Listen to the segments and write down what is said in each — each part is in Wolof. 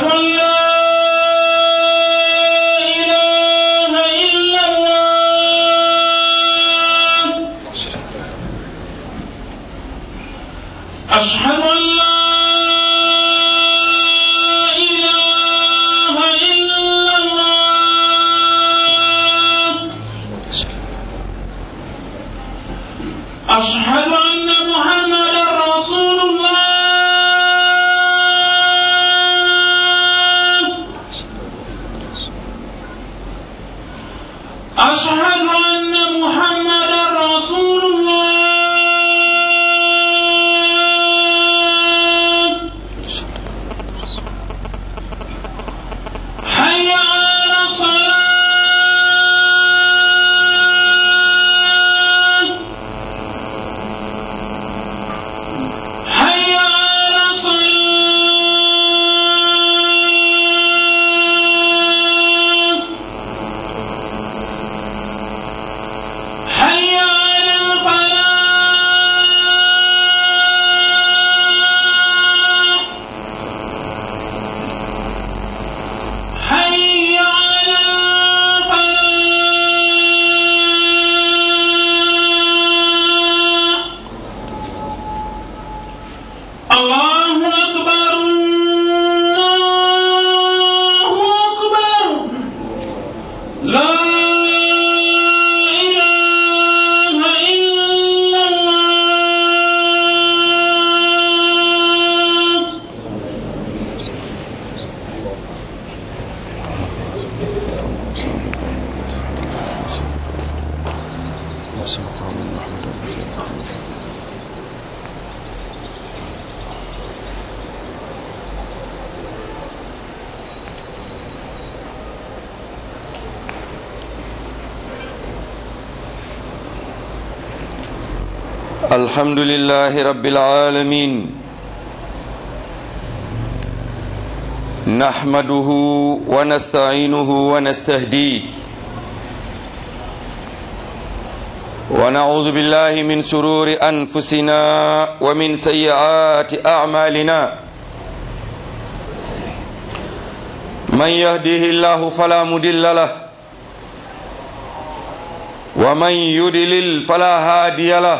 أشهد أن لا إله إلا الله أشهد أن لا إله إلا الله أشهد أن محمدا رسول الله أشهد أن محمدا رسول الله حي على الصلاة حي على الصلاة حي على الفلاح حي على الفلاح الله أكبر الله أكبر لا إله إلا الله الحمد لله رب العالمين نحمده ونستعينه ونستهديه ونعوذ بالله من سرور أنفسنا ومن سيئات أعمالنا من يهده الله فلا مضل له ومن يضلل فلا هادي له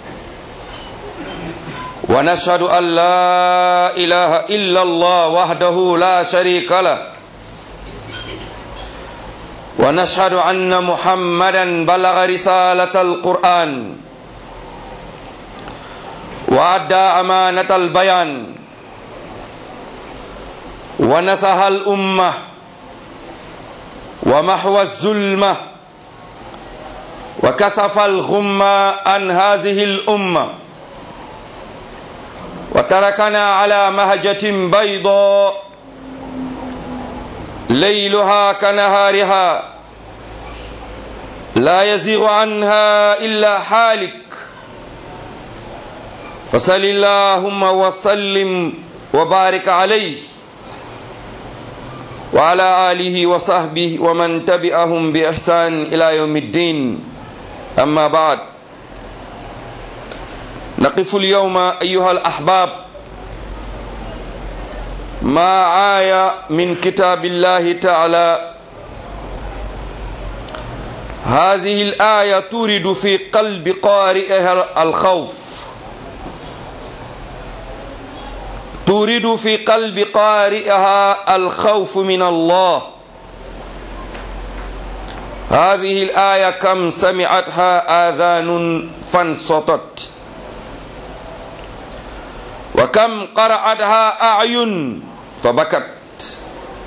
ونشهد أن لا إله إلا الله وحده لا شريك له ونشهد أن محمدا بلغ رسالة القرآن وأدى أمانة البيان ونصح الأمة ومحو الظلمة وكسف الغمة عن هذه الأمة وتركنا على مهجة بيضاء ليلها كنهارها لا يزيغ عنها إلا حالك فصل اللهم وسلم وبارك عليه وعلى آله وصحبه ومن تبعهم بإحسان إلى يوم الدين أما بعد نقف اليوم أيها الأحباب مع آية من كتاب الله تعالى هذه الآية تورد في قلب قارئها الخوف تورد في قلب قارئها الخوف من الله هذه الآية كم سمعتها آذان فانصتت وكم قرأتها أعين فبكت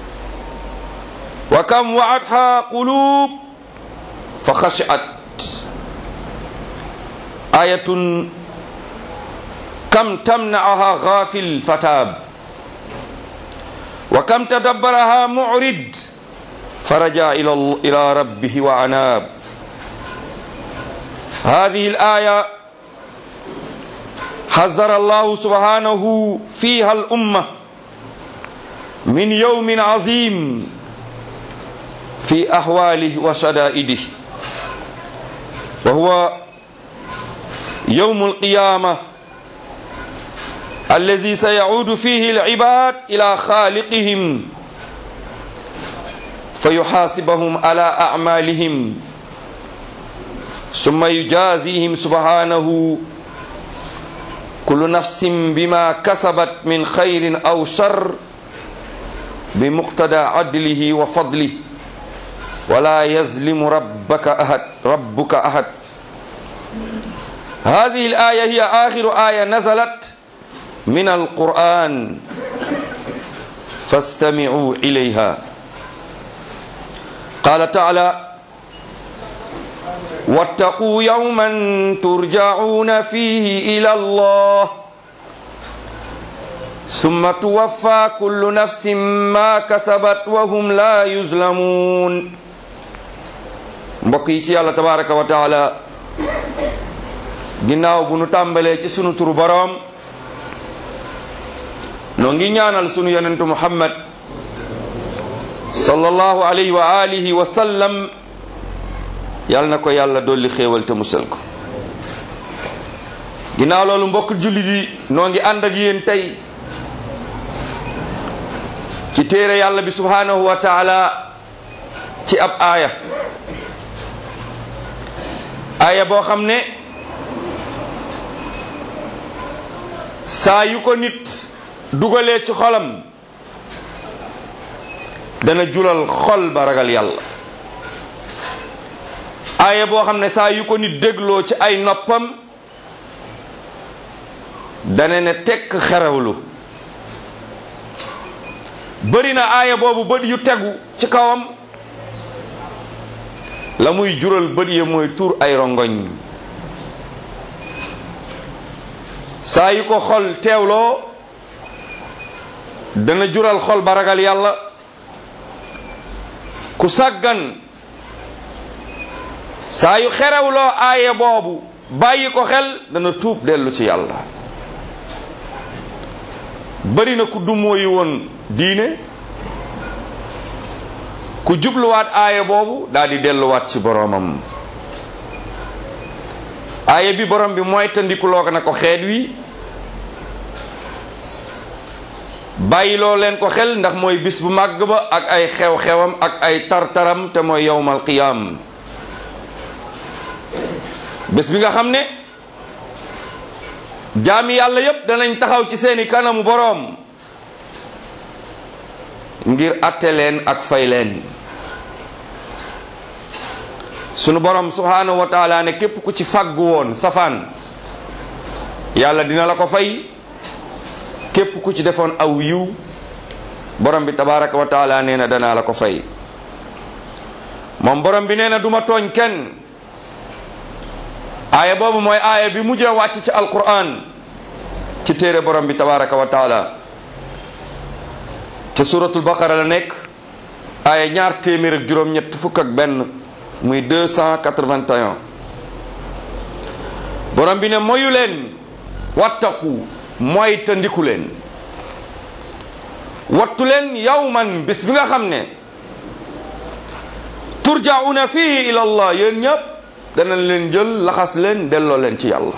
وكم وعدها قلوب فخشعت آية كم تمنعها غافل فتاب وكم تدبرها معرض فرجع إلى إلى ربه وعناب هذه الآية حذر الله سبحانه فيها الأمة من يوم عظيم في أحواله وشدائده وهو يوم القيامة الذي سيعود فيه العباد إلى خالقهم فيحاسبهم على أعمالهم ثم يجازيهم سبحانه كل نفس بما كسبت من خير أو شر بمقتضى عدله وفضله ولا يظلم ربك أحد ربك أحد هذه الآية هي آخر آية نزلت من القرآن فاستمعوا إليها قال تعالى واتقوا يوما ترجعون فيه إلى الله ثم توفى كل نفس ما كسبت وهم لا يظلمون mbokk yi ci yàlla tabaraka wa taala ginnaaw bu nu tàmbalee ci sunu turu boroom noo ngi ñaanal sunu yonentu muhammad sallallahu alayhi wa alihi wa sallam yàlla na ko yàlla dolli xéewal te musal ko ginnaaw loolu mbokk jullit yi noo ngi ànd ak yéen tey ci téere yàlla bi subhanahu wa taala ci ab aaya aaya boo xam ne saa yu ko nit dugalee ci xolam dana julal xol ba ragal yàlla aaya boo xam ne saa yu ko nit dégloo ci ay noppam dana ne tekk xerewlu bëri na aaya boobu bët yu tegu ci kawam la muy jural bët ya mooy tuur ay rongoñ saa yu ko xol teewloo dana jural xol ba ragal yàlla ku sàggan saa yu xerewloo aaye boobu bàyyi ko xel dana tuub dellu ci yàlla bari na ku dumóoyi woon diine ku jubluwaat aaye boobu daal di delluwaat ci boroomam aaye bi borom bi mooy tandikuloo ko na ko xeet wi bàyyiloo leen ko xel ndax mooy bis bu màgg ba ak ay xew-xewam ak ay tartaram te mooy yowmal qiyaam bés bi nga xam ne jaami yàlla yépp danañ taxaw ci seeni kanamu boroom ngir atte leen ak fay leen sunu boroom subhaanahu wa taala ne képp ku ci fàggu woon safaan yàlla dina la ko fay képp ku ci defoon aw yiw borom bi tabaraka wa taala nee na danaa la ko fay moom borom bi nee na duma tooñ kenn aaya boobu mooy aaya bi mujjee wàcc ci alquran ci téere borom bi tabaraka wa taala ca suratul baqara la nekk aaya ñaar téeméer ak juróom-ñett fukk ak benn muy 281 borom bi ne moyu leen wattaqu mooy te ndiku leen wattu leen yawman bis bi nga xam ne turjauna fihi ila allah yéen ñëpp danañ leen jël laxas leen delloo leen ci yàlla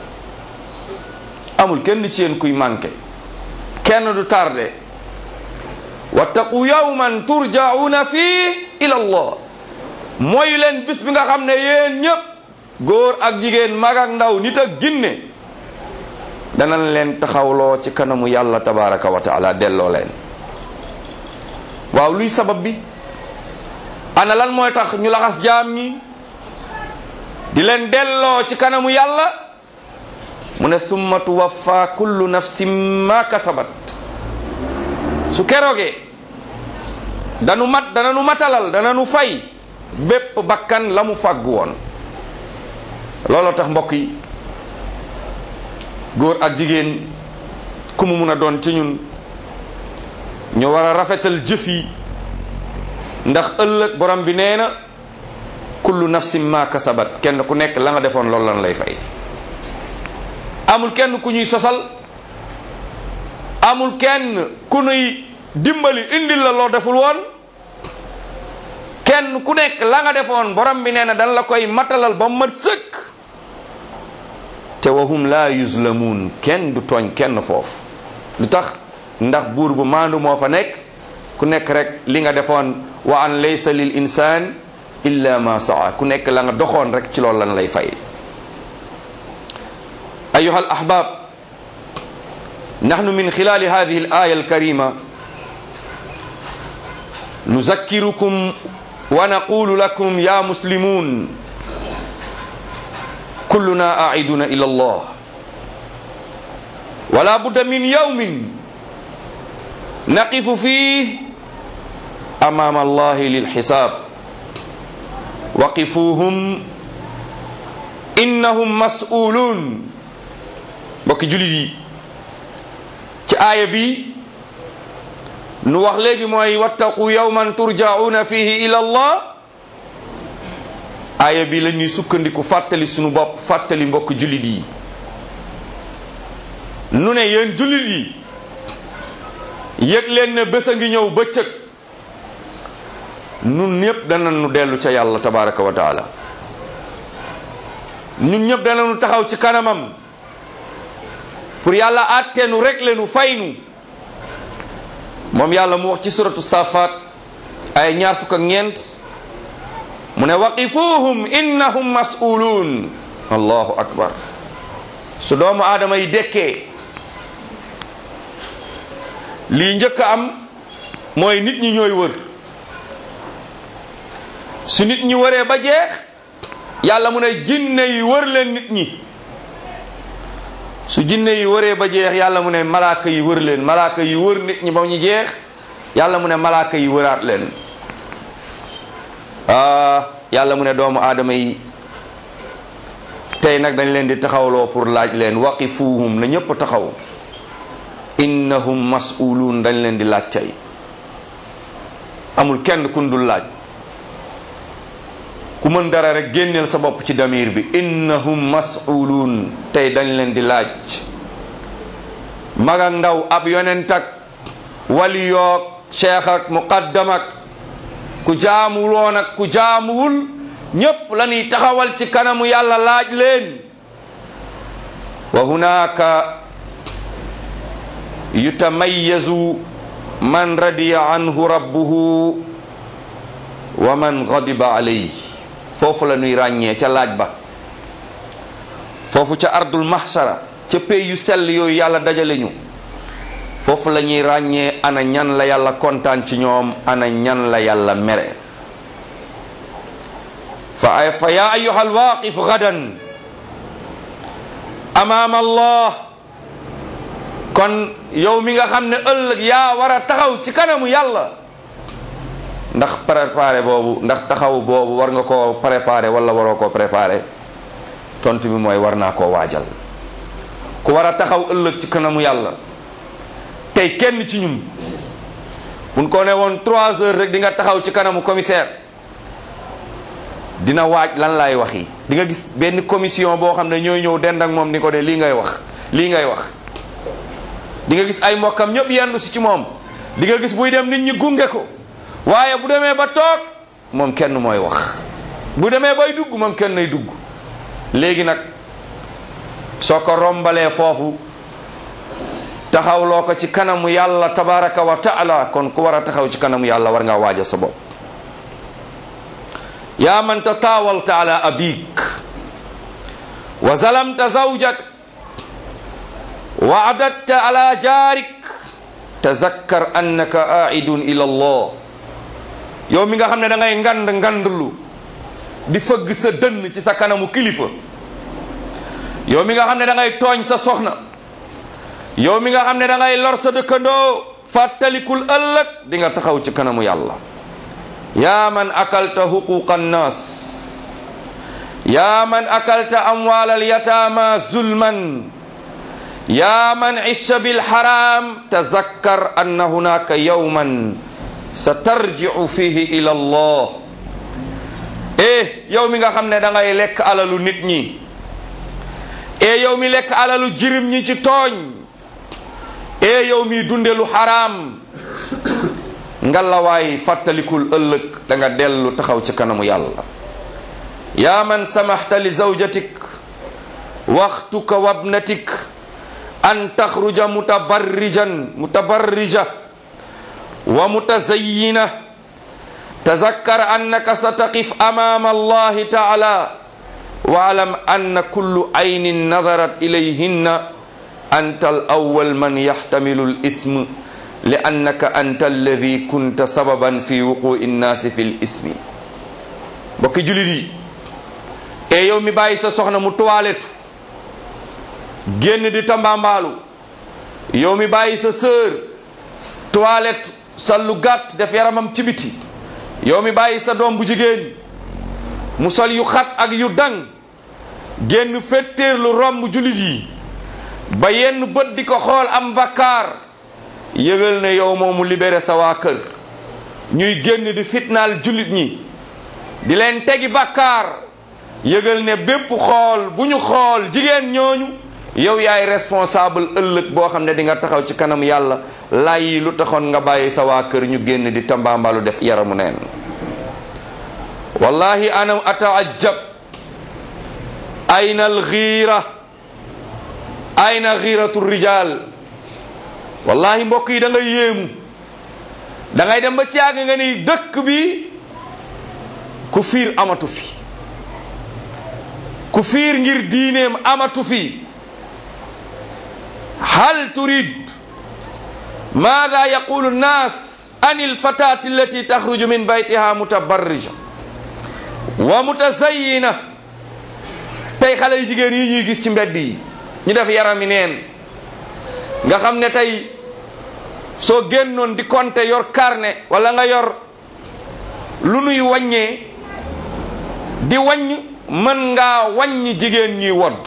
amul kenn ci yéen kuy manqué kenn du tardé wattaqu yawman turjauna fihi ila allah mooy leen bis bi nga xam ne yéen ñëpp góor ak jigéen mag ak ndaw nit ak ginne danañ leen taxawloo ci kanamu yàlla tabaraka wa taala delloo leen waaw luy sabab bi ana lan mooy tax ñu laxas jaam ñi di leen delloo ci kanamu yàlla mu ne summa tuwaffa kullu nafsin ma kasabat su keroogee danu mat dananu matalal dananu fay bépp bakkan la mu fàggu woon looloo tax mbokk yi góor ak jigéen ku mu mun a doon ci ñun ñu war a rafetal jëf yi ndax ëllëg borom bi nee na kullu nafsin ma kasabat kenn ku nekk la nga defoon loolu lan lay fay amul kenn ku ñuy sosal amul kenn ku nuy dimbali indil la loo deful woon kenn ku nekk la nga defoon borom bi nee na dan la koy matalal ba mat sëkk te wahum la yuzlamuun kenn du tooñ kenn foofu lu tax ndax buur bu maandu moo fa nekk ku nekk rek li nga defoon wa an laysa lil insaan illa ma saa ku nekk la nga doxoon rek ci loolu lan lay fay ayuha al ahbab nahnu min khilali hadhihi al aya al karima nuzakkirukum wa naqulu lakum ya muslimun كلنا آعدون إلى الله ولا بد من يوم نقف فيه أمام الله للحساب وقفوهم إنهم مسؤولون بك جلدي ci aaya bi nu wax léegi mooy wattaqu yawman turja'una fihi ila Allah aaya bi la ñuy sukkandiku fàttali sunu bopp fàttali mbokk jullit yi nu ne yéen jullit yi yëg leen ne bés a ngi ñëw bëccëg nun ñëpp dana nu dellu ca yàlla tabaraka wa taala ñun ñëpp dana nu taxaw ci kanamam pour yàlla àtteenu rek leenu faynu moom yàlla mu wax ci suratu safaat ay ñaar fukk ak ñeent mu ne waqifuhum innahum mas'uluun allahu akbar su doomu aadama yi dekkee lii njëkk a am mooy nit ñi ñooy wër su nit ñi wëree ba jeex yàlla mu ne jinne yi wër leen nit ñi su jinne yi wëree ba jeex yàlla mu ne malaaka yi wër leen malaaka yi wër nit ñi ba ñu jeex yàlla mu ne malaaka yi wëraat leen ah yàlla mu ne doomu aadama yi tey nag dañ leen di taxawloo pour laaj leen waqifuhum na ñëpp taxaw innahum mas'uluun dañ leen di laaj tey amul kenn kun dul laaj ku mën dara rek génneel sa bopp ci damir bi innahum mas'uluun tey dañ leen di laaj mag ak ndaw ab yonent ak wali yoog cheikh ak muqaddam ak ku jaamuwoon ak ku jaamuwul ñépp la ñuy taxawal ci kanamu yàlla laaj leen wa hunaka yutamayyazu man radiya anhu rabbuhu wa man ghadiba alayhi foofu la ñuy ràññee ca laaj ba foofu ca ardul mahshara ca pey yu sell yooyu yàlla dajale ñu foofu la ñuy ràññee ana ñan la yàlla kontaan ci ñoom ana ñan la yàlla mere fa ay fa yaa ayuha alwaqif gadan amaam allah kon yow mi nga xam ne ëllëg yaa war a taxaw ci kanamu yàlla ndax préparé boobu ndax taxaw boobu war nga koo préparé wala waroo koo préparé tontu bi mooy war naa koo waajal ku war a taxaw ëllëg ci kanamu yàlla tey kenn ci ñun buñ ko ne woon trois heures rek di nga taxaw ci kanamu commissaire dina waaj lan laay wax yi di nga gis benn commission boo xam ne ñooy ñëw dend ak moom ni ko de lii ngay wax lii ngay wax di nga gis ay mbokkam ñëpp yendu si ci moom di nga gis buy dem nit ñi gunge ko waaye bu demee ba toog moom kenn mooy wax bu demee bay dugg moom kenn nay dugg léegi nag soo ko rombalee foofu taxawloo ko ci kanamu yàlla tabaraka wa taala kon ku war a taxaw ci kanamu yàlla war ngaa waaja sa bopp yaa man tataawalta ala abik wa zalamta zawjak wa adadta ala jaarik tazakkar annaka aidun ila allah yow mi nga xam ne da ngay ngand ngandlu di fëgg sa dënn ci sa kanamu kilifa yow mi nga xam ne da ngay tooñ sa soxna yow mi nga xam ne da ngay lor sa dëkkandoo fàttalikul ëllëg di nga taxaw ci kanamu yàlla yaa man akalta huquqa annas yaa man akalta amwal alyatama zulman yaa man isha bilharam tazakkar anna hunaka yawman satarji'u fihi ila allah eh yow mi nga xam ne da ngay lekk alalu nit ñi e yow mi lekk alalu jirim ñi ci tooñ e yow mi dunde lu xaraam ngalawaay fàttalikul ëllëg da nga dellu taxaw ci kanamu yàlla yaa man samaxta li zawjatik waxtuka wabnatik an taxruja mutabarrijan mutabarrija wa mutazayyina tazakkar annaka sataqif amama allahi taala واعلم أن كل عين نظرت إليهن أنت الأول من يحتمل الاسم لأنك أنت الذي كنت سببا في وقوع الناس في الاسم بك جلدي e yow mi bàyyi sa soxna mu toilette génn di tambambaalu yow mi bàyyi sa sœur toilette sallu gàtt def yaramam ci biti yow mi bàyyi sa doom bu jigéen mu sol yu xat ak yu dang génn fettéer lu romb jullit yi ba yenn bët di ko xool am bakkaar yëgal ne yow moomu libéré sa waa kër ñuy génn di fitnaal jullit ñi di leen tegi bakkaar yëgal ne bépp xool bu ñu xool jigéen ñooñu yow yaay responsable ëllëg boo xam ne di nga taxaw ci kanam yàlla lay yi lu taxoon nga bàyyi sa waa kër ñu génn di tambaambalu def yaramu neen wallahi ana ataajab ayna alxiira ayna xiiratu rijal wallahi mbokk yi da ngay yéemu da ngay dem ba caag nga ni dëkk bi ku fiir amatu fi ku fiir ngir diineem amatu fi hal turid maada yaqulu nnas an alfatati allati taxruju min baytiha mutabarrija wa mutazayyina tey xale yu jigéen yi ñuy gis ci mbedd yi ñu def yarami neen nga xam ne tey soo génnoon di compter yor carnet wala nga yor lu nuy wàññee di wàññ mën ngaa wàññi jigéen ñuy wodd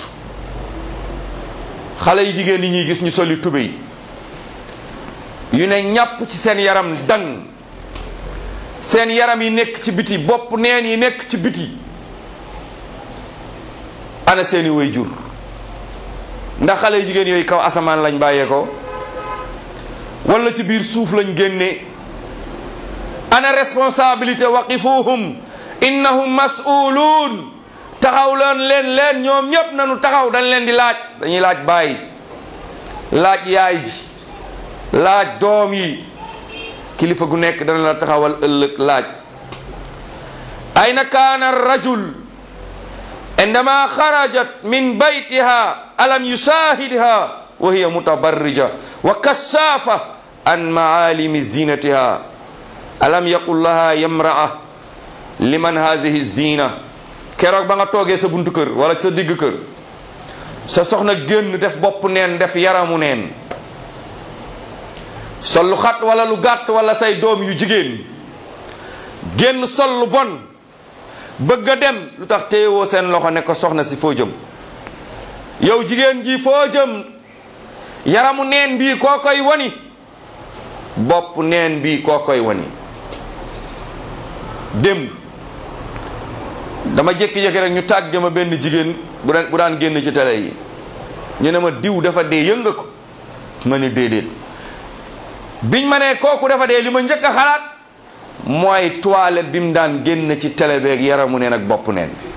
xale yu jigéen yi ñuy gis ñu soli tubéy yu ne ñàpp ci seen yaram dang seen yaram yi nekk ci biti bopp neen yi nekk ci biti ana seeni way jur ndax xale yu jigéen yooyu kaw asamaan lañ bàyyee ko wala ci biir suuf lañ génne ana responsabilité waqifuhum innahum mas'uluun taxaw leen leen leen ñoom ñépp nañu taxaw dañ leen di laaj dañuy laaj baay laaj yaay ji laaj doom yi kilifa gu nekk dana la taxawal ëllëg laaj ayna kaana rajul indama xarajat min baytiha alam yushahidha wa hiya mutabarrija wa kashafa an maalimi zinatiha alam yaqul laha yamraa liman hadihi zina keroog ba nga toogee sa buntu kër wala sa digg kër sa soxna génn def bopp neen def yaramu neen sol lu xat wala lu gàtt wala say doom yu jigéen génn sol lu bon bëgg a dem lu tax téyewoo seen loxo ne ko soxna si foo jëm yow jigéen ji foo jëm yaramu neen bii koo koy wani bopp neen bii koo koy wani dem dama jékki-jékki rek ñu tàgge ma benn jigéen bu daan bu daan génn ci télé yi ñu ne ma diw dafa dee yënga ko ma ne déedéet biñ ma ne kooku dafa dee li ma njëkk a xalaat mooy toilette bi mu daan génn ci télé beeg yaramu neen ak bopp neen bi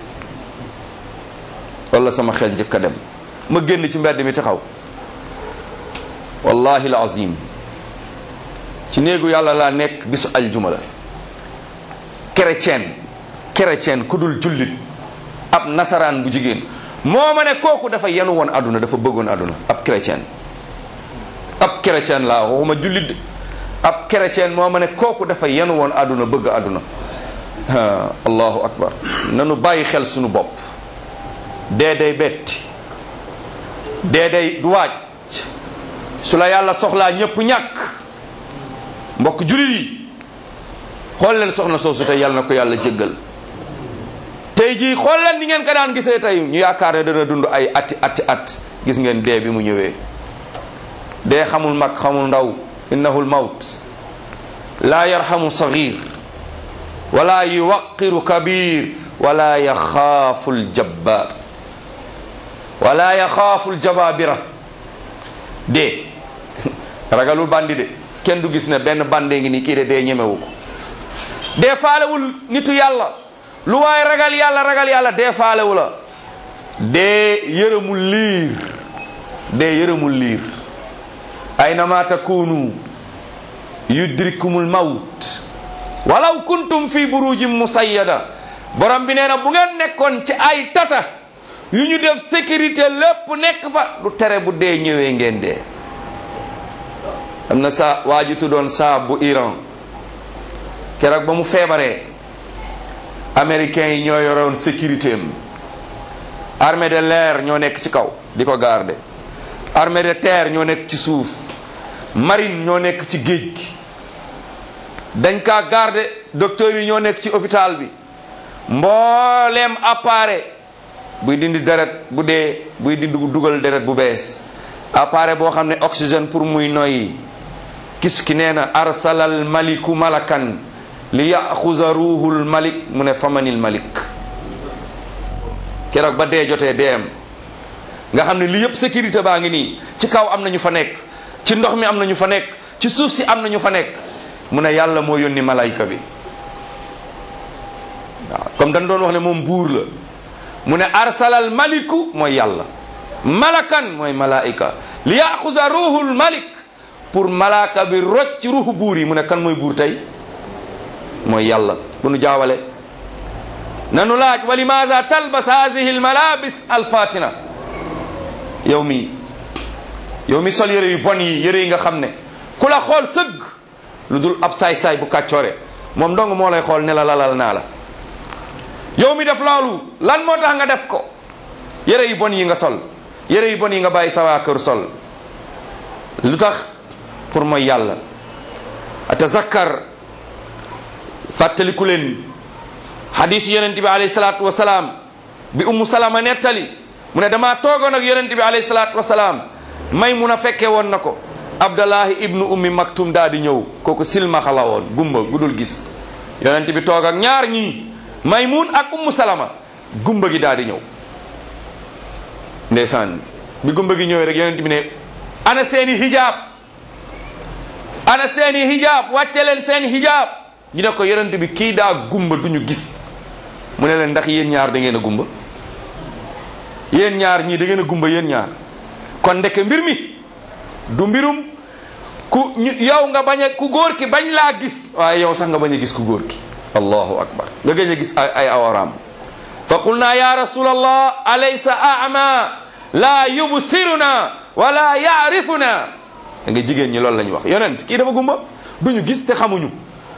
wala sama xel njëkk a dem ma génn ci mbedd mi taxaw wallahi alazim ci néegu yàlla laa nekk bisu aljuma la chrétien chrétien ku dul jullit ab nasaraan bu jigéen moo ma ne kooku dafa yenu woon aduna dafa bëggoon aduna ab chrétien ab chrétien laa waxuma jullit de ab chrétien moo ma ne kooku dafa yenu woon aduna bëgg aduna allahu akbar nanu bàyyi xel sunu bopp dee day betti dee day du waaj su la yàlla soxlaa ñëpp ñàkk mbokk jullit yi xool leen soxna soosu tey yàlla na ko yàlla jéggal tey jii xool leen ni ngeen ko daan gisee tey ñu yaakaar ne dana dund ay ati ati at gis ngeen dee bi mu ñëwee dee xamul mag xamul ndaw innahu lmawt laa yarhamu sagir wala yuwaqiru kabir wala yaxaafu ljabbar wala yaxaafu ljababira dee ragalul bandi de kenn du gis ne benn bandee ngi nii kii de dee ñemewu ko dee faalewul nitu yàlla lu waaye ragal yàlla ragal yàlla dee faalewu la dee yërëmul liir dee yërëmul liir aynama takunu yudrikumul mawt walaw kuntum fi burujin musayyada borom bi nee na bu ngeen nekkoon ci ay tata yu ñu def sécurité lépp nekk fa du tere bu dee ñëwee ngeen dee am na sa waa ji tuddoon Saab bu Iran keroog ba mu feebaree américains yi ñoo yoroon sécurité am armée de l'air ñoo nekk ci kaw di ko garder armée de terre ñoo nekk ci suuf marine ñoo nekk ci géej gi dañ kaa garder docteurs yi ñoo nekk ci hôpital bi mbooleem appareil buy dindi deret bu dee buy dindi dugal deret bu bees appareil boo xam ne oxygène pour muy noyyi kis ki nee na arsalal maliku malakan li yaxuza ruuhul malik mu ne famanil malik keroog ba dee jotee deem nga xam ne li yëpp sécurité baa ngi nii ci kaw am na ñu fa nekk ci ndox mi am na ñu fa nekk ci suuf si am na ñu fa nekk mu ne yàlla moo yónni malayka bi waaw comme dañ doon wax ne moom buur la mu ne arsalal maliku mooy yàlla malakan mooy malaika li yaxuza ruuhul malik pour malaka bi rocc ci ruuxu buur yi mu ne kan mooy buur tey mooy yàlla bu nu jaawale nanu laaj wa limaza talbas hadihi almalabis alfatina yow mi yow mi sol yëre yu bon yi yëre yi nga xam ne ku la xool sëgg lu dul ab saay-saay bu kàccoore moom dong moo lay xool ne la lalal naa la yow mi def loolu lan moo tax nga def ko yëre yu bon yi nga sol yëre yu bon yi nga bàyyi sa waa kër sol lu tax pour mooy yàlla atazakkar fàttaliku leen hadisu yonente bi alayhi salaatu wasalaam bi ummu salama nettali mu ne damaa toogoon ak yonente bi alayhi salaatu wasalaam may mun a fekke woon na ko abdallahi ibnu ummi maktum daa di ñëw kooku silmaxa la woon gumba gudul gis yonente bi toog ak ñaar ñii maymun ak ummu salama gumba gi daa di ñëw ndeysaan bi gumba gi ñëwee rek yonente bi ne ana seeni hijab ana seeni hijab wàcce leen seen hijab ñu ne ko yonente bi kii daa gumba duñu gis mu ne leen ndax yéen ñaar da ngeen a gumba yéen ñaar ñii da ngeen a gumba yéen ñaar kon ndeke mbir mi du mbirum ku ñu yow nga bañ a ku góor ki bañ laa gis waaye yow sax nga bañ a gis ku góor ki allahu akbar nga gëj a gis ay ay awaraam fa qulna ya rasul allah alaysa ama la yubsiruna wala yaarifuna da nga jigéen ñi loolu la ñu wax yonent kii dafa gumba duñu gis te xamuñu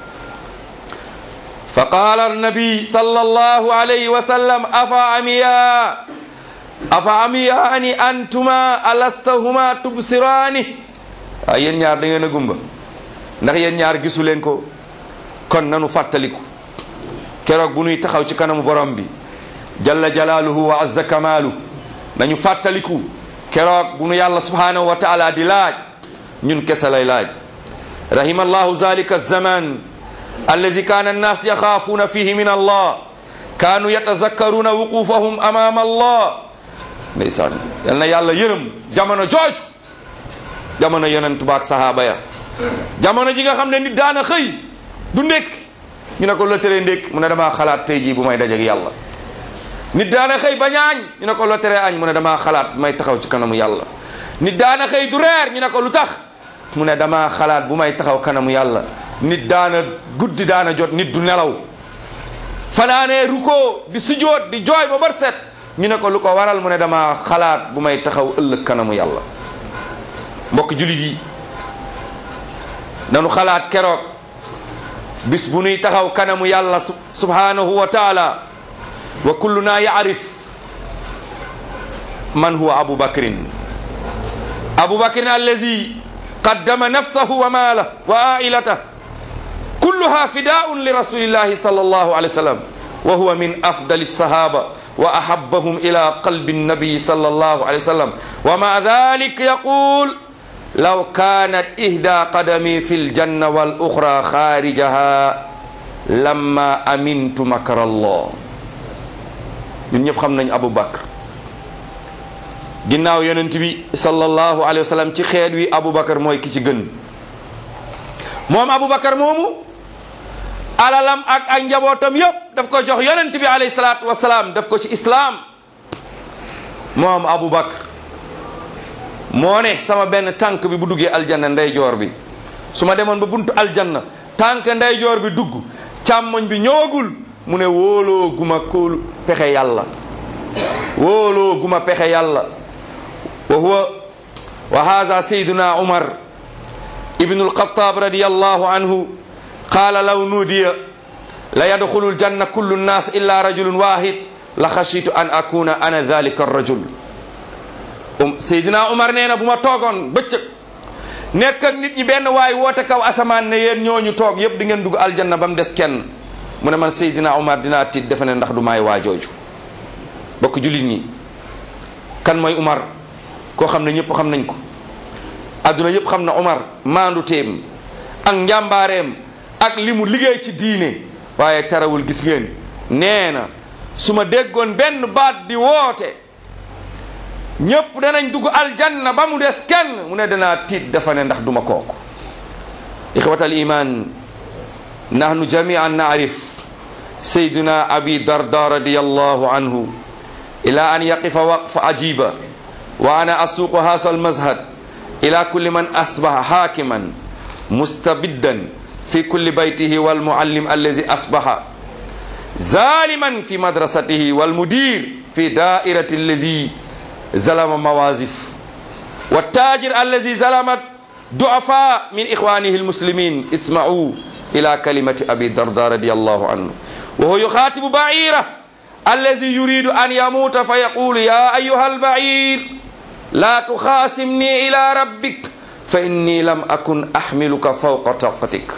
fa qaala annabi sallallahu alayhi wa sallam afa amiya afa amiyaani antuma alastahuma tubsiraani waaw yéen ñaar da ngeen a gumba ndax yéen ñaar gisu leen ko kon nanu fàttaliku keroog bu nuy taxaw ci kanamu borom bi jalla jalaaluhu wa azza kamaalu nañu fàttaliku keroog bu nu yàlla subhanahu wa taala di laaj ñun kese lay laaj rahima allahu zalika alzaman allazi kana annas yaxaafuuna fihi min allah kaanu yatazakkaruna wuqufahum amama allah ndeysaan yal na yàlla yërëm jamono jooju jamono yonent baak sahaaba ya jamono ji nga xam ne nit daana xëy du ndékk ñu ne ko la tere ndékk mu ne damaa xalaat tey jii bu may dajeek yàlla nit daana xëy bañ a añ ñu ne ko la tere añ mu ne damaa xalaat may taxaw ci kanamu yàlla nit daana xëy du reer ñu ne ko lu tax mu ne damaa xalaat bu may taxaw kanamu yàlla nit daana guddi daana jot nit du nelaw fanaanee ruko di sujoot di jooy ba bar set ñu ne ko lu ko waral mu ne dama xalaat bu may taxaw ëllëg kanamu yàlla mbokk julit yi nanu xalaat keroog bis bu nuy taxaw kanamu yàlla subhanahu wa taala wa kulluna yaarif man huwa abu bakrin abu bakrin allazi qaddama nafsahu wa maalah wa ailatah kulluha fidaun li rasulillahi sallallahu alayhi wa sallam wa huwa min afdali sahaba wa ahabbahum ila qalbi nabi sallallahu alayhi wa sallam wa ma dhalik yaqul law kanat ihda qadami fi ljanna wal ukhra kharijaha lamma amintu makra allah ñun ñëpp xam nañ Abu Bakr ginnaaw yonent bi sallallahu alayhi wa sallam ci xeet wi Abu Bakr mooy ki ci gën moom Abu Bakr moomu alalam ak ay njabootam yëpp daf ko jox yonent bi alayhi salaatu wasalaam daf ko ci islaam moom Abu Bakr moo ne sama benn tànk bi bu duggee aljanna ndeyjoor bi su ma demoon ba buntu aljanna tànk ndeyjoor bi dugg càmmoñ bi ñëwagul mu ne wóoloo guma kóolu pexe yàlla wóoloo guma pexe yàlla wa huwa wa haza sayduna umar ibnu alxataab radiallahu anhu qaala law nuudiya la yadxulu aljanna kullu nnas illa rajulun wahid la xashitu an akuna ana dalika arrajul um sayduna umar nee na bu ma toogoon bëccëg nekk ak nit ñi benn waay woote kaw asamaan ne yéen ñooñu toog yépp di ngeen dugg aljanna ba mu des kenn mu ne man Seydina Umar dinaa tiit defe ne ndax du maay waa jooju bokk jullit ñi kan mooy Umar koo xam ne ñëpp xam nañ ko adduna yëpp xam na Umar maandu teem ak njàmbaareem ak li mu liggéey ci diine waaye tarawul gis ngeen nee na su ma déggoon benn baat di woote ñëpp danañ dugg aljanna ba mu des kenn mu ne danaa tiit dafa ne ndax duma kooku ixwatal iman nahnu jamian naarif sayduna abi darda radiallahu anhu ila an yaqifa waqfa ajiba wa ana asuqu hasa almazhad ila kulli man asbaha hakiman mustabiddan fi kulli baytihi walmuallim allazi asbaha zaliman fi madrasatihi walmudir fi dairati allazi zalama mawazif والتاجر الذي ظلمت ضعفاء من إخوانه المسلمين اسمعوا إلى كلمة أبي الدرداء رضي الله عنه وهو يخاطب بعيره الذي يريد أن يموت فيقول يا أيها البعير لا تخاصمني إلى ربك فإني لم أكن أحملك فوق طاقتك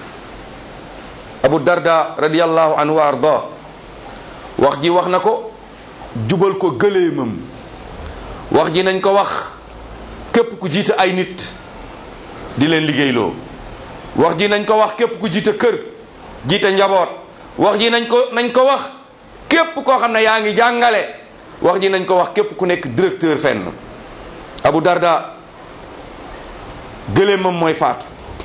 أبو الدرداء رضي الله عنه وأرضاه wax ji wax na ko jubal ko gëleemam wax ji nañ ko wax képp ku jiite ay nit di leen liggéeyloo wax ji nañ ko wax képp ku jiite kër jiite njaboot wax ji nañ ko nañ ko wax képp koo xam ne yaa ngi jàngale wax ji nañ ko wax képp ku nekk directeur fenn Abu Darda gëléemam mooy faatu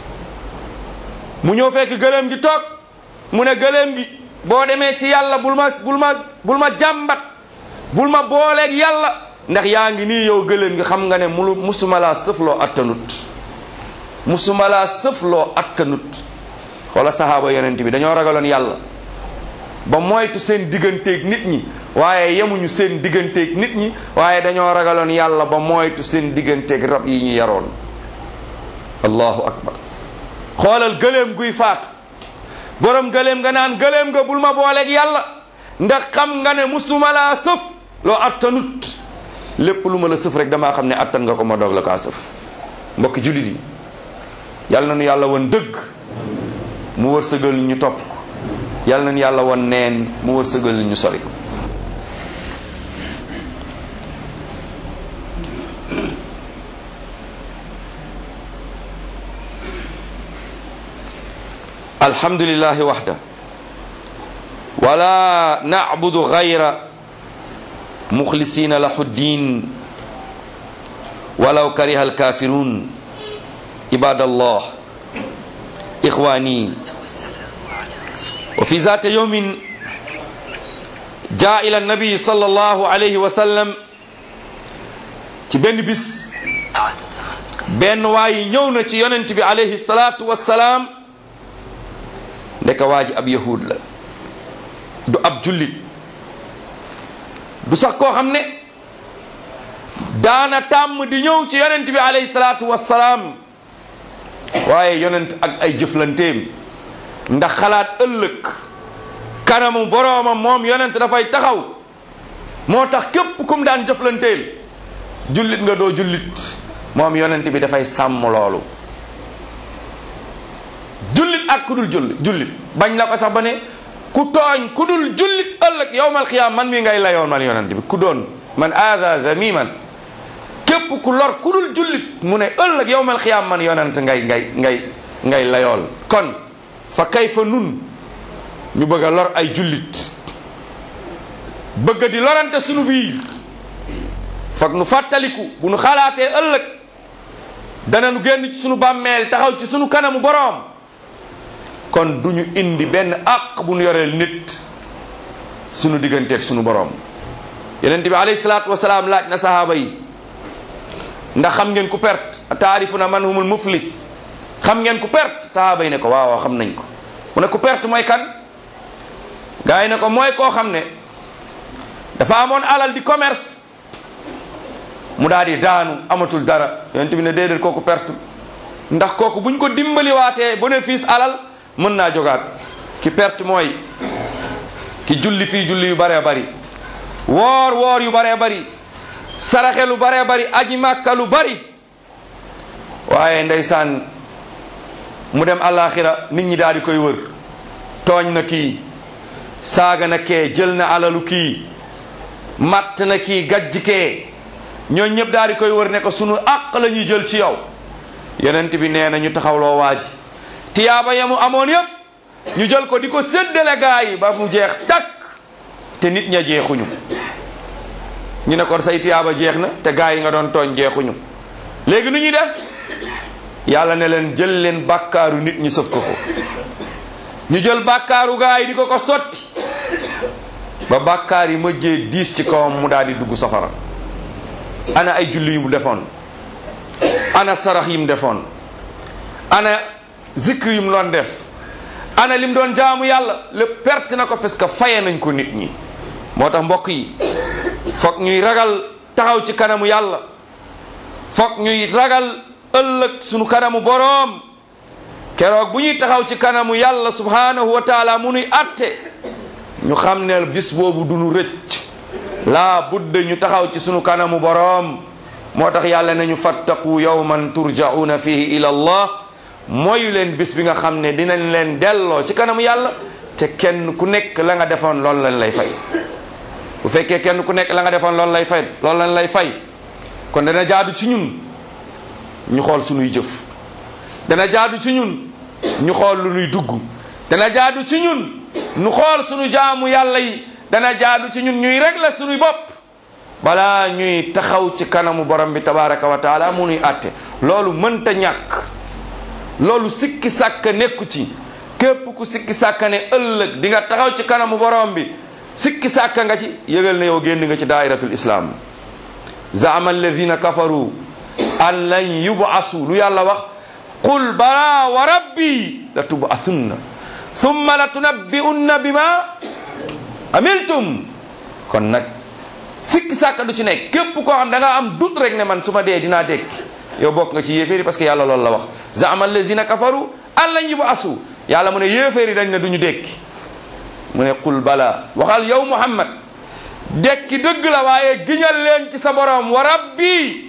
mu ñëw fekk gëléem gi toog mu ne gëléem gi boo demee ci yàlla bul ma bul ma bul ma jàmbat bul ma booleeg yàlla ndax yaa ngi nii yow gëléem gi xam nga ne mulu musuma laa sëfloo attanut musuma laa sëfloo attanut wala sahaaba yonent bi dañoo ragaloon yàlla ba moytu seen digganteeg nit ñi waaye yemuñu seen digganteeg nit ñi waaye dañoo ragaloon yàlla ba moytu seen digganteeg rab yi ñu yaroon allahu akbar xoolal gëléem guy faatu borom gëléem nga naan gëléem nga bul ma booleeg yàlla ndax xam nga ne musuma laa sëf loo attanut lépp lu ma la sëf rek damaa xam ne attan nga ko ma doog la kaa sëf mbokki jullit yi yàlla na nu yàlla won dëgg mu wërsëgal ñu topp ko yàlla nañu yàlla won neen mu wërsëgal ñu sori ko alhamdulillahi waxda wala nacbudu gayra muxlisina lahu ddin walaw kariha alkafirun ibadallah ixwani وفي ذات يوم جاء إلى النبي صلى الله عليه وسلم ci benn bis benn waay ñëw na ci yonent bi alayhi salaatu wassalaam ndeka waa ji ab yahud la du ab jullit du sax koo xam ne daana tàmm di ñëw ci yonent bi alayhi salaatu wassalaam waaye yonent ak ay jëflanteem ndax xalaat ëllëg kanamu boroomam moom yonent dafay taxaw moo tax képp kum daan jëflanteel jullit nga doo jullit moom yonent bi dafay sàmm loolu jullit ak ku dul jullit jullit bañ na ko sax ba ne ku tooñ ku dul jullit ëllëg yowmal xiyaam man mi ngay layoon man yonent bi ku doon man aada zamiman képp ku lor ku dul jullit mu ne ëllëg yowmal xiyaam man yonent ngay ngay ngay ngay layool kon fa kayfa nun ñu bëgg a lor ay jullit bëgg di lorante sunu biir foog nu fàttaliku bu nu xalaatee ëllëg dana nu génn ci sunu bàmmeel taxaw ci sunu kanamu boroom kon du ñu indi benn àq bu nu yoreel nit sunu digganteeg sunu boroom yonent bi alayhi salaatu wasalaam laaj na sahaaba yi ndax xam ngeen ku perte taarifuna man humul muflis xam ngeen ku perte sahaaba yi ne ko waaw waaw xam nañ ko mu ne ku perte mooy kan gaa yi ne ko mooy koo xam ne dafa amoon alal di commerce mu daal di daanu amatul dara yonent bi ne déedéet kooku perte ndax kooku buñ ko dimbaliwaatee bénéfice alal mën naa jogaat ki perte mooy ki julli fii julli yu baree bari woor woor yu baree bari saraxe lu baree bari aji màkka lu bari waaye ndeysaan mu dem àllaaxira nit ñi daal di koy wër tooñ na kii saaga na kee jël na alalu kii matt na kii gajj kee ñooñ ñëpp daal di koy wër ne ko sunu àq la ñuy jël ci yow yonent bi nee na ñu taxawloo waa ji tiyaaba ya mu amoon yëpp ñu jël ko di ko séddale gaa yi ba mu jeex takk te nit ña jeexuñu ñu ne ko say tiyaaba jeex na te gaa yi nga doon tooñ jeexuñu léegi nu ñuy def yàlla ne leen jël leen bàkkaaru nit ñi sëf ko ko ñu jël bàkkaaru gaa yi di ko ko sotti ba bàkkaar yi mëjjee diis ci kawam mu daal di dugg safara ana ay julli yu mu defoon ana sarax yi mu defoon ana zikr yu mu doon def ana lim doon jaamu yàlla lépp perte na ko parce que faye nañ ko nit ñi moo tax mbokk yi foog ñuy ragal taxaw ci kanamu yàlla foog ñuy ragal ëllëg sunu kanamu boroom keroog bu ñuy taxaw ci kanamu yàlla subhanahu wa taala mu nuy atte ñu xam ne bis boobu du nu rëcc laa budda ñu taxaw ci sunu kanamu boroom moo tax yàlla nañu fattaqu yawman turja'una fihi ila allah mooy leen bis bi nga xam ne dinañ leen delloo ci kanamu yàlla te kenn ku nekk la nga defoon loolu lañ lay fay bu fekkee kenn ku nekk la nga defoon loolu lay fay loolu lañ lay fay kon dana jaadu ci ñun ñu xool sunuy jëf dana jaadu ci ñun ñu xool lu nuy dugg dana jaadu ci ñun ñu xool sunu jaamu yàlla yi dana jaadu ci ñun ñuy régler sunuy bopp balaa ñuy taxaw ci kanamu borom bi tabaraka wa taala mu nuy àtte loolu mënta ñàkk loolu sikki sàkk nekku ci képp ku sikki sàkk ne ëllëg di nga taxaw ci kanamu borom bi sikki sàkk nga ci yëgal ne yow génn nga ci daairatul islam zaama alladina kafaru an lan yubasu lu yàlla wax qul bala wa rabbi la tubathunna thumma la tunabbi'unna bima amiltum kon nag sikki sàkk du ci nekk képp koo xam da nga am dut rek ne man su ma dee dinaa dekki yow bokk nga ci yéeféeri parce que yàlla loolu la wax zaama allazina kafaru an lan yubasu yàlla mu ne yéeféeri dañ ne duñu dekki mu ne qul bala waxal yow muhammad dekki dëgg la waaye giñal leen ci sa borom wa rabbi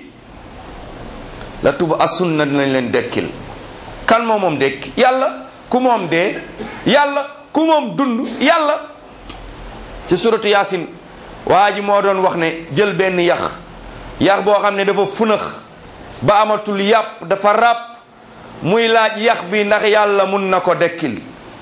la tuba asunna dinañ leen dekkil kan moo moom dekki yàlla ku moom dee yàlla ku moom dund yàlla ci suratu yaasin waa ji moo doon wax ne jël benn yax yax boo xam ne dafa funax ba amatul yàpp dafa ràpp muy laaj yax bi ndax yàlla mun na ko dekkil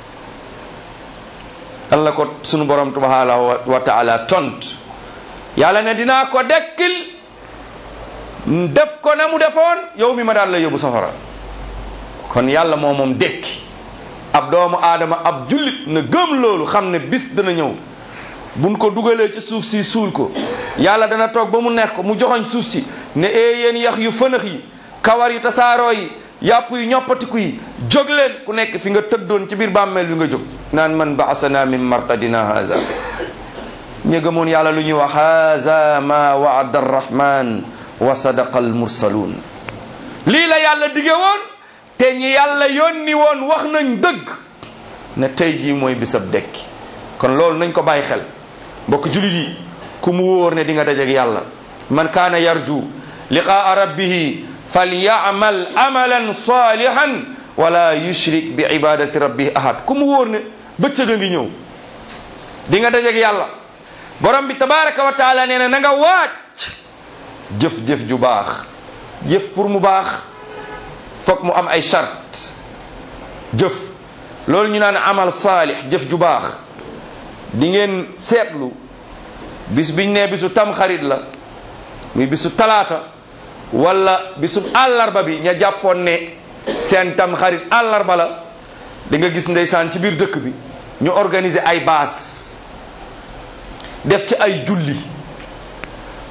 Allah ko sunu borom subhanahu wa taala tont yàlla ne dinaa ko dekkil def ko na mu defoon yow mi ma daal la yóbbu safara kon yàlla moo moom dekki ab doomu aadama ab jullit na gëm loolu xam ne bis dana ñëw buñ ko dugalee ci suuf si suul ko yàlla dana toog ba mu neex ko mu joxoñ suuf si ne ee yéen yax yu fënax yi kawar yu tasaaroo yi yàpp yu ñoppatiku yi jóg leen ku nekk fi nga tëddoon ci biir bàmmeel bi nga jóg naan man baasana min marqadina haza ñi gëmoon yàlla lu ñuy wax haza ma waada arrahman wa sadaqa almursaluun lii la yàlla dige woon te ñi yàlla yónni woon wax nañ dëgg ne tey jii mooy bisab dekki kon loolu nañ ko bàyyi xel mbokk julit yi ku mu wóor ne di nga dajeeg yàlla man kaana yarju liqaa rabbihi falyamal amalan salihan wala yushrik bi ibadati rabbihi ahad ku mu wóor ne bëccëg a ngi ñëw di nga dajeeg yàlla borom bi tabaraka wa taala nee na na nga waaj jëf-jëf ju baax jëf pour mu baax foog mu am ay charte jëf loolu ñu naan amal saalix jëf ju baax di ngeen seetlu bis biñ ne bisu tamxarit la muy bisu talaata wala bisu àllarba bi ña jàppoon ne seen tamxarit àllarba la di nga gis ndeysaan ci biir dëkk bi ñu organiser ay baas def ci ay julli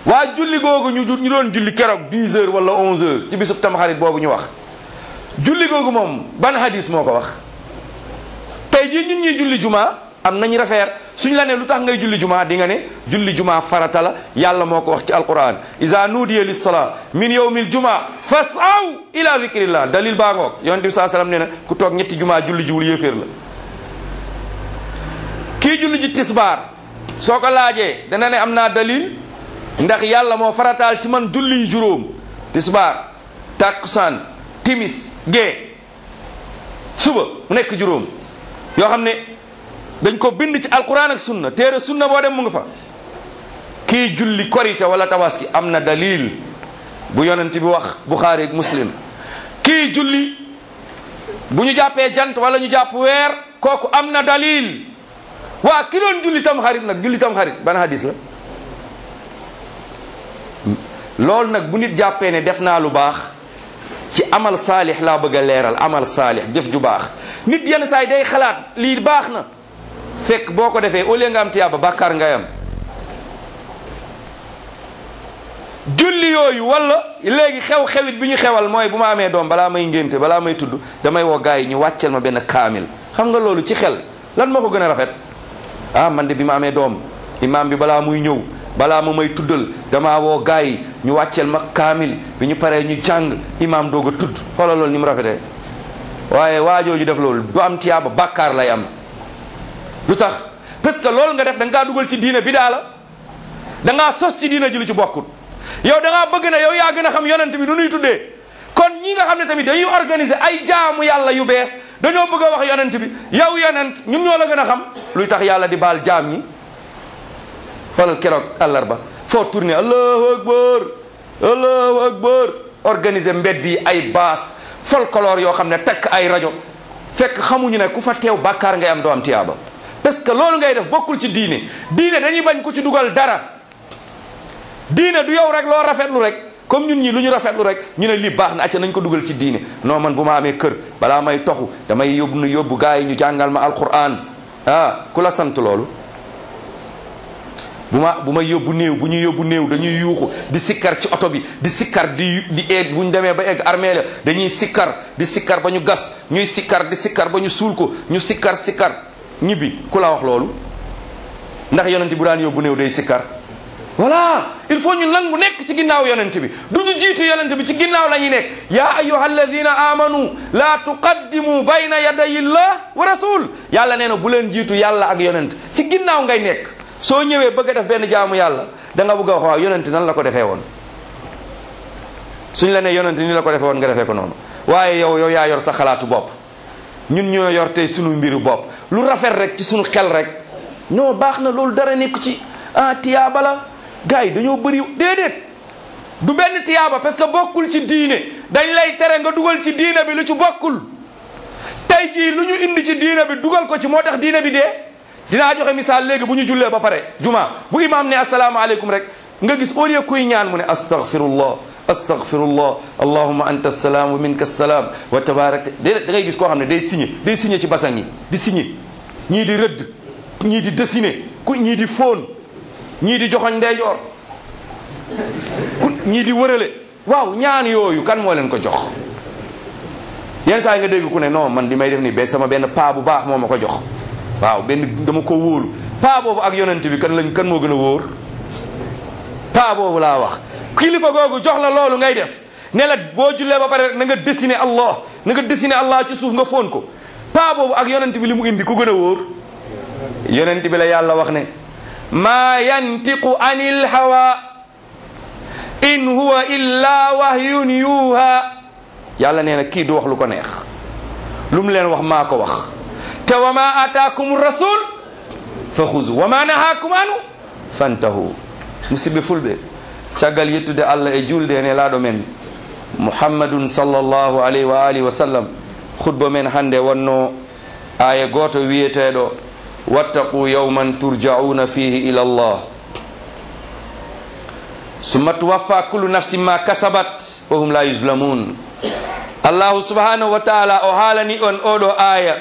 waa julli googu ñu ñu doon julli keroog 10 heures wala 11 heures ci bisub tamxarit boobu ñu wax julli googu moom ban hadis moo ko wax tey jii ñun ñuy julli juma am nañ rafeer suñ la ne lu tax ngay julli juma di nga ne julli juma farata la yàlla moo ko wax ci alquran iza nudiya lissalaa min yawmil juma fasaw ila zikrillah dalil baa ngoog yonent bi saa sallam nee na ku toog ñetti juma julli jiwul yéeféer la kii julli ji tisbaar soo ko laajee dana ne am naa dalil ndax yàlla moo farataal ci man julli juróom tisbaar takkusaan timis gee suba mu nekk juróom yoo xam ne dañ ko bind ci alquran ak sunna téere sunna boo dem mu nga fa kii julli korite wala tabaski am na dalil bu yonent bi wax buxaari ak muslim kii julli bu ñu jàppee jant wala ñu jàpp weer kooku am na dalil waa ki doon julli tam xarit nag julli tam xarit ban hadis la loolu nag bu nit jàppee ne def naa lu baax ci amal saalix laa bëgg a leeral amal saalix jëf ju baax nit yenn saa yi day xalaat lii baax na fekk boo ko defee au lieu nga am tiyaaba bàkkaar ngay am julli yooyu wala léegi xew-xewit bi ñu xewal mooy bu ma amee doom balaa may ngénte balaa may tudd damay woo gars yi ñu wàccel ma benn kaamil xam nga loolu ci xel lan moo ko gën a rafet ah man de bi ma amee doom imaam bi balaa muy ñëw balaa ma may tuddal damaa woo gars yi ñu wàccel ma kaamil bi ñu paree ñu jàng imaam doog a tudd xoolal loolu ni mu rafetee waaye waajooju def loolu du am tiyaaba bàkkaar lay am lu tax parce que loolu nga def da nga kaa dugal ci diina bi daa la da ngaa sos ci diina ji lu ci bokkut yow da ngaa bëgg na yow yaa gën a xam yonent bi nu nuy tuddee kon ñi nga xam ne tamit dañuy organiser ay jaamu yàlla yu bees dañoo bëgg a wax yonent bi yow yonent ñun ñoo la gën a xam luy tax yàlla di baal jaam ñi xoolal keroog àllarba foo tourné allahu akbar allahu akbar organiser mbedd yi ay baas folklore yoo xam ne takk ay rajo fekk xamuñu ne ku fa teew bàkkaar ngay am doo am tiyaaba parce que loolu ngay def bokkul ci diine diine dañuy bañ ku ci dugal dara diine du yow rek loo rafetlu rek comme ñun ñi lu ñu rafetlu rek ñu ne lii baax na acca nañ ko dugal ci diine non man bu ma amee kër balaa may toxu damay yóbbu nu yóbbu gars yi ñu jàngal ma alquran ah ku la sant loolu bu ma bu ma yóbbu néew bu ñu yóbbu néew dañuy yuuxu di sikkar ci oto bi di sikkar di di eeg bu ñu demee ba egg armée la dañuy sikkar di sikkar ba ñu gas ñuy sikkar di sikkar ba ñu suul ko ñu sikkar sikkar ñibbi ku la wax loolu ndax yonent bu daan yóbbu néew day sikkar voilà il faut ñu nangu nekk ci ginnaaw yonent bi du ñu jiitu yonent bi ci ginnaaw la ñuy nekk ya ayuha alladina amanu la tuqaddimu bayna yaday illah wa rasul yàlla nee na bu leen jiitu yàlla ak yonent ci ginnaaw ngay nekk soo ñëwee bëgg a def benn jaamu yàlla da nga bëgg a wax waaw yonent nan la ko defee woon suñ la ne yonent ni la ko defee woon nga defee ko noonu waaye yow yow yaa yor sa xalaatu bopp ñun ñoo yor tey sunu mbiru bopp lu rafet rek ci sunu xel rek non baax na loolu dara nekk ci ah tiyaaba la gars yi dañoo bëri déedéet du benn tiyaaba parce que bokkul ci diine dañ lay tere nga dugal ci diine bi lu ci bokkul tey jii lu ñu indi ci diine bi dugal ko ci moo tax diine bi dee dinaa joxe misaal léegi bu ñu jullee ba pare juma bu imaam ne asalaamaaleykum rek nga gis au lieu kuy ñaan mu ne astaghfirullah astaghfirullah allahumma anta salaam wa minka salaam wa tabarak déedéet da ngay gis koo xam ne day signé day signé ci basan yi di signé ñii di rëdd ñii di dessiné ku ñii di fóon ñii di joxoñ ndeyjoor ku ñii di wërale waaw ñaan yooyu kan moo leen ko jox yenn saa yi nga dégg ku ne non man di may def ni ba sama benn paa bu baax moo ma ko jox waaw benn dama ko wóolu paa boobu ak yonent bi kan lañ kan moo gën a wóor paa boobu laa wax kilifa googu jox la loolu ngay def ne la boo jullee ba pare rek na nga dessiné allah na nga dessiné allah ci suuf nga foon ko paa boobu ak yonent bi li mu indi ku gën a wóor yonent bi la yàlla wax ne maa yantiqu anil hawa in huwa illa wahyun yuha yàlla nee na kii du wax lu ko neex lu mu leen wax maa ko wax te wa ma ataakum rasul fa xuzu wa ma nahaakum anu fantahu musidɓe fulɓe caggal yettude allah e julde ene laaɗo men muhammadun sallllahu alayhi wa alihi wa sallam khutba men hannde wonno aya goto wiyeteɗo wattaqu yawman turjauna fihi ila allah summa tuwaffa kullu nafsin ma kasabat wa hum la yuzlamun allahu subhanahu wa taala o haalani on oɗo aya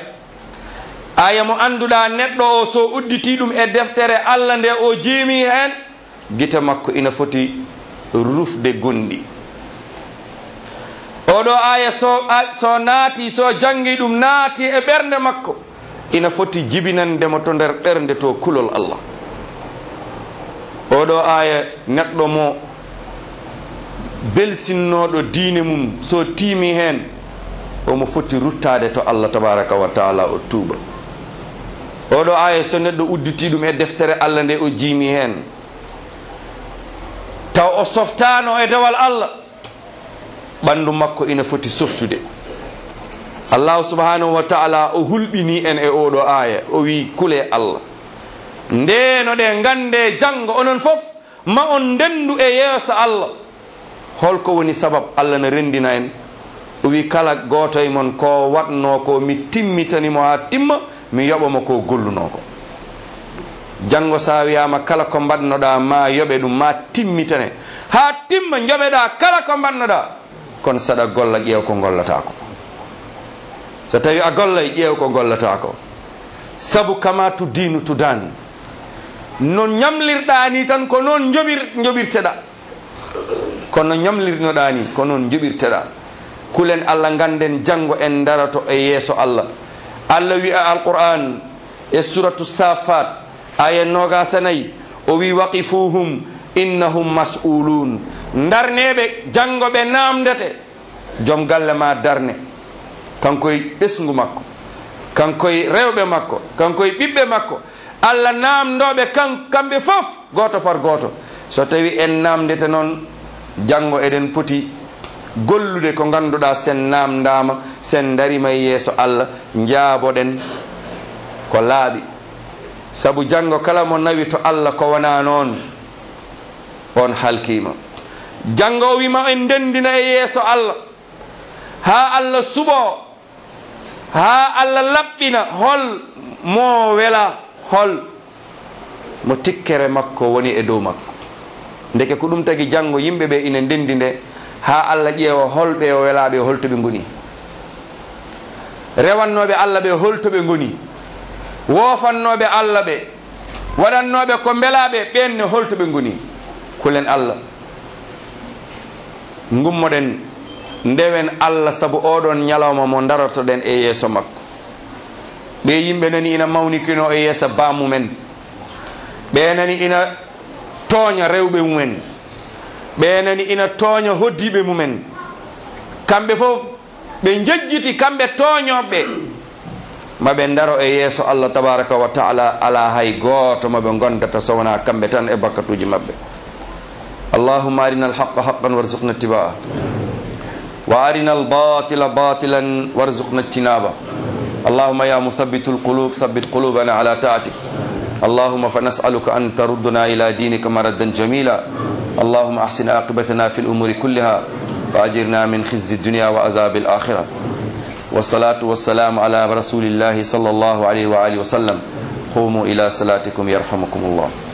aya mo annduɗa neɗɗo o so udditi ɗum e deftere allah nde o jeemi hen gite makko ina foti rufde gonɗi oɗo aya so so naati so jangi ɗum naati e ɓernde makko ina foti jibinandemo to nder ɓernde to kulol allah oɗo aya neɗɗo mo belsinnoɗo diine mum so tiimi hen omo foti ruttade to allah tabaraka wa taala o tuuba oɗo aya so neɗɗo udditi ɗum e deftere allah nde o jiimi hen taw o softano e dewal allah ɓandu makko ina foti softude allahu subhanahu wa taala o hulɓini en e oɗo aya o wi kule allah ndeno ɗe gande janggo onon fof ma on ndendu e yeeso allah holko woni sabab allah ne rendina en o wi kala goto e mon ko watno ko mi timmitanimo ha timma mi yoɓamo ko golluno ko janggo sa wiyama kala ko mbannoɗa ma yoɓe ɗum ma timmitane ha timma joɓeɗa kala ko mbannoɗa kono saɗa golla ƴeew ko gollata ko so tawi a gollay ƴeew ko gollata ko saabu kama tu dinu tudani no ñamlirɗa ni tan ko noon joɓir joɓirteɗa kono ñamlirnoɗa ni ko noon joɓirteɗa kulen allah ganden janggo en darato e yeeso allah allah wi a alquran e suratu safat aya nogasanayi o wi waqifuhum innahum mas'ulun darneɓe janggo ɓe namdete joom galle ma darne kankoye ɓesgu makko kankoye rewɓe makko kankoye ɓiɓɓe makko allah namdoɓe kan kamɓe fof goto par goto so tawi en namdete noon janggo eɗen poti gollude ko ganduɗa sen namdama sen darima e yeeso allah jaaboɗen ko laaɓi saabu janggo kala mo nawi to allah ko wona noon on halkima janggo o wima en ndendina e yeeso allah ha allah suɓo ha allah laɓɓina hol mo wela hol mo tikkere makko woni e dow makko ndeke ko ɗum tagi janggo yimɓeɓe ina ndendi nde ha allah ƴeewa holɓe o welaɓe holtoɓe goni rewannoɓe allah ɓe holtoɓe goni wofannoɓe allah ɓe waɗannoɓe ko beelaɓe ɓenne holtoɓe goni kulen allah gummoɗen ndewen allah saabu oɗon ñalawma mo darotoɗen e yeeso makko ɓe yimɓe nani ina mawnikino e yeeso bamumen ɓe nani ina tooña rewɓe mumen ɓe nani ina tooña hoddiɓe mumen kamɓe fof ɓe jejjiti kamɓe tooñoɓe maɓe daro e yeeso allah tabaraka wa taala ala hay goto maɓe gondata sowona kamɓe tan e bakkatuji mabɓe allahuma arina alhaqa haqan warzuqna ittiba'a wa arina albatila batilan warzuqna ijtinaba اللهم يا مثبت القلوب ثبت قلوبنا على طاعتك اللهم فنسألك أن تردنا إلى دينك مردا جميلا اللهم أحسن عاقبتنا في الأمور كلها وأجرنا من خزي الدنيا وعذاب الآخرة والصلاة والسلام على رسول الله صلى الله عليه وآله وسلم قوموا إلى صلاتكم يرحمكم الله